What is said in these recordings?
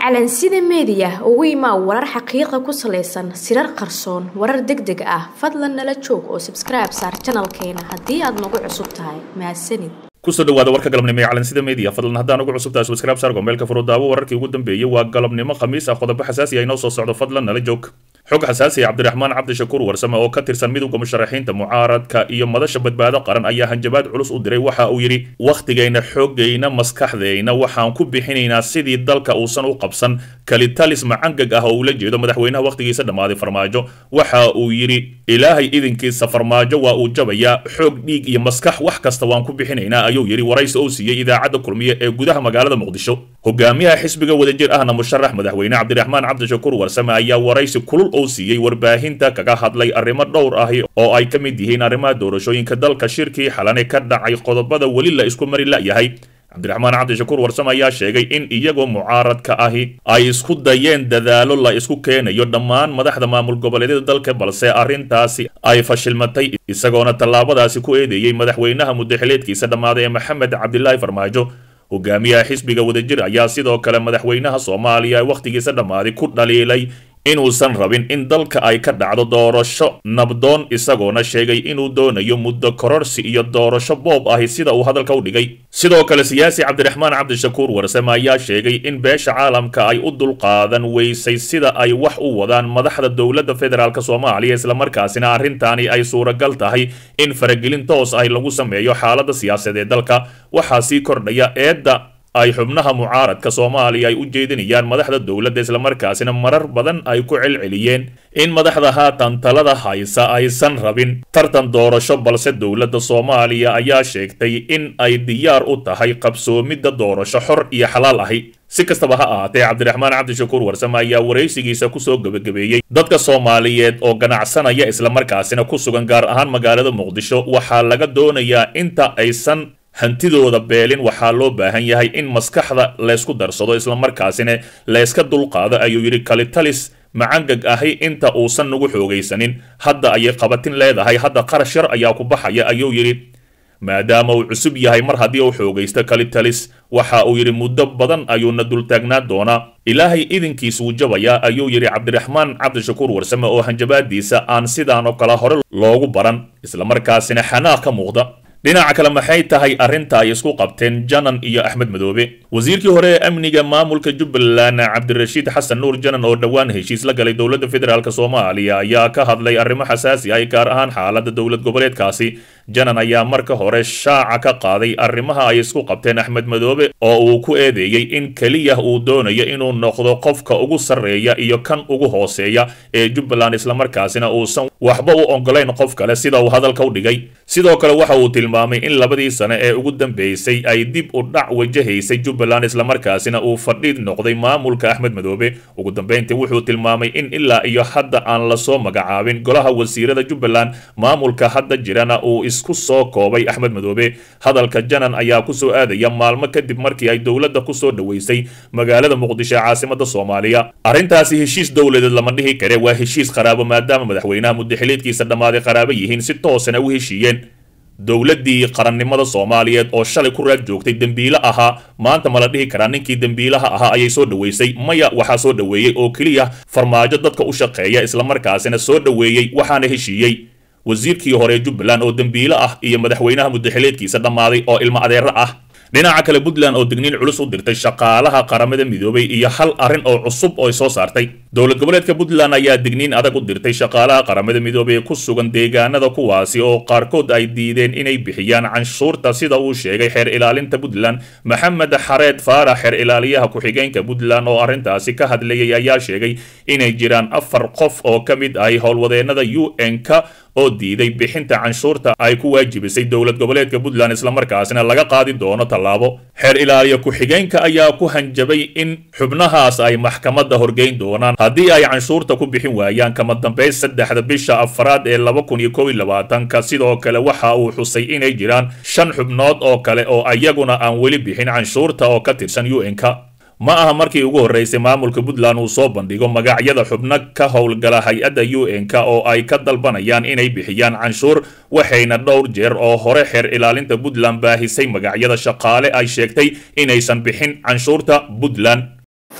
calansida meediya ugu imaa warar xaqiiqa ku salaysan sirar qarsoon warar deg deg ah fadlan nala joog oo sabskribe saar janalkeena haddii aad nagu cusub tahay mahadsanid kusoo dhawaada warka galabnimo ee calansida media fadlan haddaan ugu cusubtahay subscribe saar gombeelka furudaawo wararkii ugu dambeeyey waa galabnimo khamiis ah qodobo xasaasi ah inoo soo socdo fadlan nala joog xog xasaasi ah cabdiraxmaan cabdishakuur warsame oo ka tirsan midowda musharaxiinta mucaaradka iyo madasha badbaado qaran ayaa hanjabaad culus u diray waxa uu yidhi wakhtigayna xoogayna maskaxdayna waxaan ku bixinaynaa sidii dalka uusan u qabsan kalitalis macangag ah oo ula jeedo madaxweynaha wakhtigiisa dhammaaday farmaajo waxa uu yidhi ilaahay idinkiisa farmaajo waa uu jabayaa xoog dhiig iyo maskax wax kasta waan ku bixinaynaa ayuu yidhi waraysi uu siiyey idaacadda kulmiye ee gudaha magaalada muqdisho hogaamiyaha xisbiga wadajir ahna musharax madaxweyne cabdiraxmaan cabdishakuur warsame ayaa waraysi kulul uu siiyey warbaahinta kaga hadlay arrimo dhowr ahi oo ay ka mid yihiin arrimaha doorashooyinka dalka shirkii xalane ka dhacay qodobada weli la isku mari la'yahay cabdiraxmaan cabdishakuur warsame ayaa sheegay in iyagoo mucaaradka ahi ay isku dayeen dadaalo la isku keenayo dhammaan madaxda maamul goboleedyada dalka balse arrintaasi ay fashilmatay isagoona tallaabadaasi ku eedeeyey madaxweynaha muddaxileedkiisa dhammaaday ee maxamed cabdilaahi farmaajo hogaamiyaha xisbiga wadajir ayaa sidoo kale madaxweynaha soomaaliya wakhtigiisa dhammaaday ku dhaliilay inuusan rabin in dalka ay ka dhacdo doorasho nabdoon isagoona sheegay inuu doonayo muddo kororsi iyo doorasho boob ahi sida uu hadalka u dhigay sidoo kale siyaasi cabdiraxmaan cabdishakuur warsame ayaa sheegay in beesha caalamka ay u dulqaadan weysay sida ay wax u wadaan madaxda dowladda federaalk soomaaliya islamarkaasina arrintaani ay suuragal tahay in faragelin toos ahi lagu sameeyo xaalada siyaasadeed dalka waxaa sii kordhaya eedda ay xubnaha mucaaradka soomaaliya ay u jeedinayaan madaxda dowladda islamarkaasina marar badan ay ku celceliyeen in madaxda haatan talada haysa aysan rabin tartan doorasho balse dowladda soomaaliya ayaa sheegtay in ay diyaar u tahay qabsoomidda doorasho xor iyo xalaal ahi si kastaba ha ahaatee cabdiraxmaan cabdishakuur warsame ayaa waraysigiisa kusoo gebagabeeyey dadka soomaaliyeed oo ganacsanaya islamarkaasina ku sugan gaar ahaan magaalada muqdisho waxaa laga doonayaa inta aysan hantidooda beelin waxaa loo baahan yahay in maskaxda laysku darsado islamarkaasina layska dulqaado ayuu yidhi kalitalis macangag ahi inta uusan nagu xoogaysanin hadda ayay qabatin leedahay hadda qarash yar ayaa ku baxaya ayuu yidhi maadaama uu cusub yahay mar haddii uu xoogaysto kalitalis waxa uu yidhi muddo badan ayuuna dultaagnaan doonaa ilaahay idinkiis wuu jabayaa ayuu yidhi cabdiraxmaan cabdishakuur warsame oo hanjabaadiisa aan sidaan oo kale hore loogu baran islamarkaasina xanaaq ka muuqda dhinaca kale maxay tahay arrinta ay isku qabteen janan iyo axmed madoobe wasiirkii hore ee amniga maamulka jubbaland cabdirashiid xasan nuur janan oo dhowaan heshiis la galay dowladda federaalk soomaaliya ayaa ka hadlay arrimo xasaasi ah gaar ahaan xaaladda dowlad goboleedkaasi janan ayaa marka hore shaaca ka qaaday arrimaha ay isku qabteen axmed madoobe oo uu ku eedeeyey in keliya uu doonayo inuu noqdo qofka ugu sarreeya iyo kan ugu hooseeya ee jubbaland islamarkaasina uusan waxba u ogolayn qof kale sida uu hadalka u dhigay sidoo kale waxa uu tilmaamay in labadii sane ee ugu dambeysay ay dib u dhac wajahaysay jubbaland islamarkaasina uu fadhiid noqday maamulka axmed madoobe ugu dambeyntii wuxuu tilmaamay in ilaa iyo hadda aan lasoo magacaabin golaha wasiirada jubbaland maamulka hadda jirana uu isku soo koobay axmed madoobe hadalka janan ayaa kusoo aadaya maalmo kadib markii ay dowladda kusoo dhoweysay magaalada muqdisho ee caasimada soomaaliya arrintaasi heshiis dowladeed lama dhihi kare waa heshiis qaraabo maadaama madaxweynaha muddaxileedkiisa dhammaaday qaraabo yihiin si toosana u heshiiyeen dowladdii qarannimada soomaaliyeed oo shalay ku raad joogtay dembiile ahaa maanta ma la dhihi karaa ninkii dembiilaha ahaa ayay soo dhoweysay maya waxaa soo dhoweeyey oo keliya farmaajo dadka u shaqeeya islamarkaasina soo dhoweeyey waxaana heshiiyey wasiirkii hore jubbaland oo dembiile ah iyo madaxweynaha muddaxileedkiisa dhammaaday oo ilmo adeero ah dhinaca kale puntland oo digniin culus u dirtay shaqaalaha qaramada midoobay iyo hal arrin oo cusub oo soo saartay dowlad goboleedka puntland ayaa digniin adag u dirtay shaqaalaha qaramada midoobay ee ku sugan deegaanada kuwaasi oo qaarkood ay diideen inay bixiyaan canshuurta sida uu sheegay xeer ilaalinta puntland maxamed xareed faarax xeer ilaaliyaha ku-xigeenka puntland oo arrintaasi ka hadlayay ayaa sheegay inay jiraan afar qof oo ka mid ahay howlwadeenada u n-ka oo diiday bixinta canshuurta ay ku waajibisay dowlad goboleedka puntland islamarkaasina laga qaadi doono tallaabo xeer ilaaliya ku-xigeenka ayaa ku hanjabay in xubnahaas ay maxkamadda horgeyn doonaan haddii ay canshuurta ku bixin waayaan kama dambays saddexda bisha afraad ee laba kun iyo kow iyo labaatanka sidoo kale waxa uu xusay inay jiraan shan xubnood oo kale oo ayaguna aan weli bixin canshuurta oo ka tirsan u n-ka ma aha markii ugu horreysay maamulka puntland uu soo bandhigo magacyada xubno ka howlgala hay-adda u n-k oo ay ka dalbanayaan inay bixiyaan canshuur waxayna dhowr jeer oo hore xeer ilaalinta puntland baahisay magacyada shaqaale ay sheegtay inaysan bixin canshuurta puntland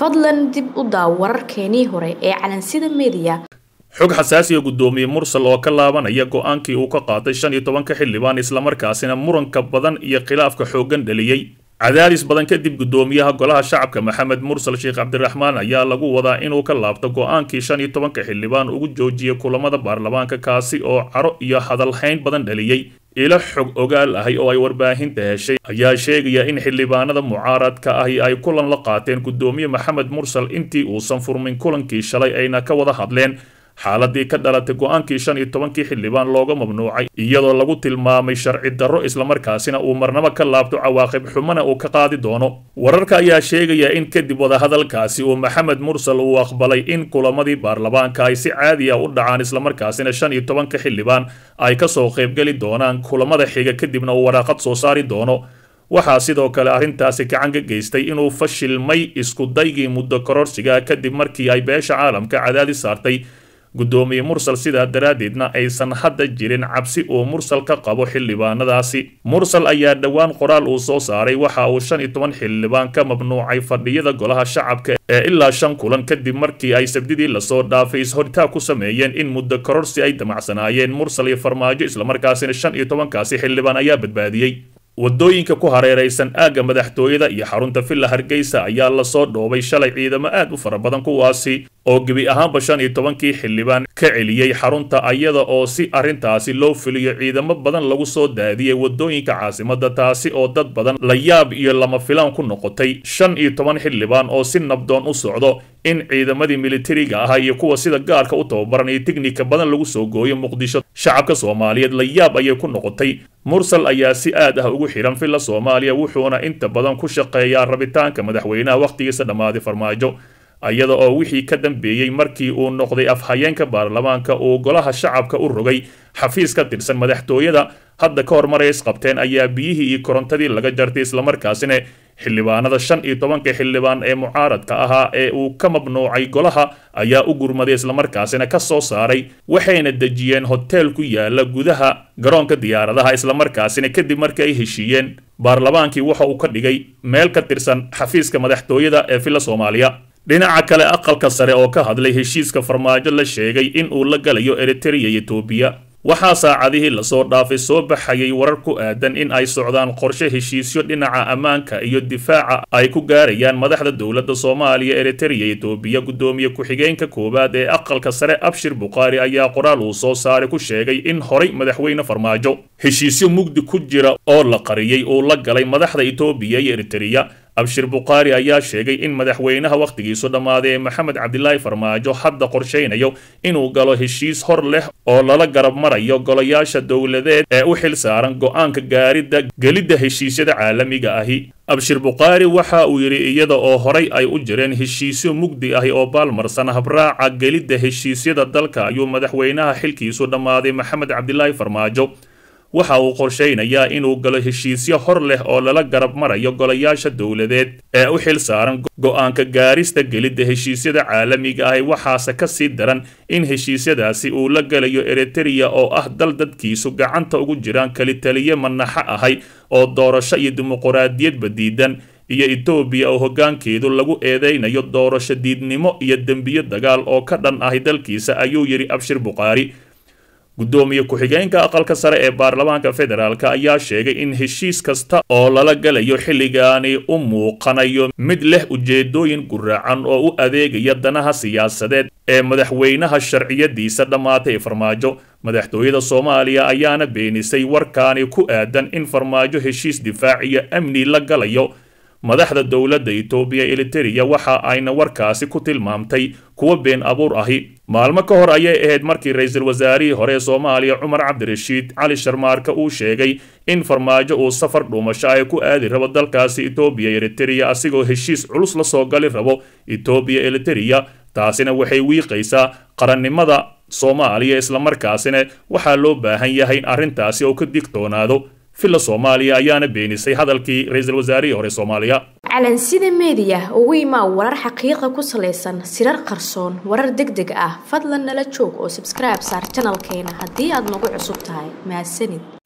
fadlan dib u daaw wararkeenii hore ee calansida meediya xog xasaasiya guddoomiye mursal oo ka laabanaya go-aankii uu ka qaatay shan iyo tobanka xildhibaan islamarkaasina muranka badan iyo khilaafka xooggan dhaliyey cadaadis badan kadib guddoomiyaha golaha shacabka maxamed mursal sheekh cabdiraxmaan ayaa lagu wadaa inuu ka laabto go-aankii shan iyo tobanka xildhibaan ugu joojiyay kulamada baarlamaanka kaasi oo caro iyo hadalhayn badan dhaliyey ilo xog ogaal ahay oo ay warbaahinta heshay ayaa sheegaya in xildhibaanada mucaaradka ahi ay kulan la qaateen guddoomiye maxamed mursal intii uusan furmin kulankii shalay ayna ka wada hadleen xaaladii ka dhalatay go-aankii shan iyo tobankii xildhibaan looga mamnuucay iyadoo lagu tilmaamay sharci darro islamarkaasina uu marnabo ka laabto cawaaqib xumana uu ka qaadi doono wararka ayaa sheegaya in kadib wadahadalkaasi uu maxamed mursal uu aqbalay in kulamadii baarlamaanka ay si caadi a u dhacaan islamarkaasina shan iyo tobanka xildhibaan ay kasoo qaybgeli doonaan kulamada xiga kadibna uu waraaqad soo saari doono waxaa sidoo kale arrintaasi gacan ka geystay inuu fashilmay isku daygii muddo kororsiga kadib markii ay beesha caalamka cadaadis saartay guddoomiye mursal sidaa daraaddeedna aysan hadda jirin cabsi uu mursal ka qabo xildhibaanadaasi mursal ayaa dhowaan qoraal uu soo saaray waxa uu shan iyo toban xildhibaan ka mamnuucay fadhiyada golaha shacabka ee ilaa shan kulan kadib markii ay sabdidii lasoo dhaafay is-horitaag ku sameeyeen in muddo kororsi ay damacsanaayeen mursal iyo farmaajo islamarkaasina shan iyo tobankaasi xildhibaan ayaa badbaadiyey wadooyinka ku hareeraysan aagga madaxtooyada iyo xarunta villa hargeysa ayaa lasoo dhoobay shalay ciidamo aad u fara badan kuwaasi oo gebi ahaanba shan iyo tobankii xildhibaan ka celiyey xarunta ayada oo si arrintaasi loo fuliyo ciidamo badan lagu soo daadiyey wadooyinka caasimadda taasi oo dad badan la yaab iyo lama filaan ku noqotay shan iyo toban xildhibaan oo si nabdoon u socdo in ciidamadii militariga ahaa iyo kuwa sida gaarka u tababaranaya tignika badan lagu soo gooyo muqdisho shacabka soomaaliyeed la yaab ayay ku noqotay mursal ayaa si aad ah ugu xidhan villa soomaaliya wuxuuna inta badan ku shaqeeyaa rabitaanka madaxweynaha wakhtigiisa dhammaaday farmaajo iyada oo wixii ka dambeeyey markii uu noqday afhayeenka baarlamaanka uu golaha shacabka u rogay xafiis ka tirsan madaxtooyada hadda ka hor maray isqabteen ayaa biyihii iyo korontadii laga jartay islamarkaasina xildhibaanada shan iyo tobanka xildhibaan ee mucaaradka ahaa ee uu ka mamnuucay golaha ayaa u gurmaday islamarkaasina ka soo saaray waxayna dejiyeen hoteel ku yaala gudaha garoonka diyaaradaha islamarkaasina kadib markii ay heshiiyeen baarlamaankii waxa uu ka dhigay meel ka tirsan xafiiska madaxtooyada ee villa soomaaliya dhinaca kale aqalka sare oo ka hadlay heshiiska farmaajo la sheegay in uu la galayo eritereya iyo etoobiya waxaa saacadihii lasoo dhaafay soo baxayay warar ku aadan in ay socdaan qorshe heshiisyo dhinaca ammaanka iyo difaaca ay ku gaarayaan madaxda dowladda soomaaliya eritereya etoobiya guddoomiye ku-xigeenka koowaad ee aqalka sare abshir bukhaari ayaa qoraal uu soo saaray ku sheegay in horay madaxweyne farmaajo heshiisyo mugdi ku jira oo la qariyey uu la galay madaxda etoobiya iyo eritereya abshir bukhaari ayaa sheegay in madaxweynaha wakhtigiisu dhammaaday ee maxamed cabdilaahi farmaajo hadda qorshaynayo inuu galo heshiis hor leh oo lala garab marayo golayaasha dowladeed ee u xil saaran go-aanka gaaridda gelidda heshiisyada caalamiga ahi abshir bukhaari waxa uu yidhi iyada oo horay ay u jireen heshiisyo mugdi ahi oo baalmarsan habraaca gelidda heshiisyada dalka ayuu madaxweynaha xilkiisu dhammaaday maxamed cabdilaahi farmaajo waxa uu qorshaynayaa inuu galo heshiisyo hor leh oo lala garab marayo golayaasha dowladeed ee u xil saaran go-aanka gaarista gelidda heshiisyada caalamiga ahi waxaase ka sii daran in heshiisyadaasi uu la galayo eritereya oo ah dal dadkiisu gacanta ugu jiraan kelitaliye manaxo ahay oo doorasho iyo dimuquraadiyadba diidan iyo etoobiya oo hoggaankeedu lagu eedeynayo doorasho diidnimo iyo dembiyo dagaal oo ka dhan ahi dalkiisa ayuu yidhi abshir bukhaari guddoomiye ku-xigeenka aqalka sare ee baarlamaanka federaalk ayaa sheegay in heshiis kasta oo lala galayo xilligaani u muuqanayo mid leh ujeedooyin guraacan oo u adeegaya danaha siyaasadeed ee madaxweynaha sharciyadiisa dhammaatay farmaajo madaxtooyada soomaaliya ayaana beenisay warkaani ku aadan in farmaajo heshiis difaac iyo amni la galayo madaxda dowladda etoobiya elitereya waxa ayna warkaasi ku tilmaamtay kuwa been abuur ahi maalmo ka hor ayay ahayd markii ra-iisul wasaarihii hore ee soomaaliya cumar cabdirashiid cali sharmaarka uu sheegay in farmaajo uu safar dhuumasho ay ku aadi rabo dalkaasi etoobiya elitereya asigoo heshiis culus la soo gali rabo etoobiya elitereya taasina waxay wiiqaysaa qarannimada soomaaliya islamarkaasina waxaa loo baahan yahay in arrintaasi uu ka digtoonaado villa soomaaliya ayaana beenisay hadalkii ra-iisul wasaarihii hore soomaaliya calansida meediya ugu imaa warar xaqiiqa ku salaysan sirar qarsoon warar deg deg ah fadlan nala joog oo sabskribe saar janalkeena haddii aad nagu cusub tahay mahadsanid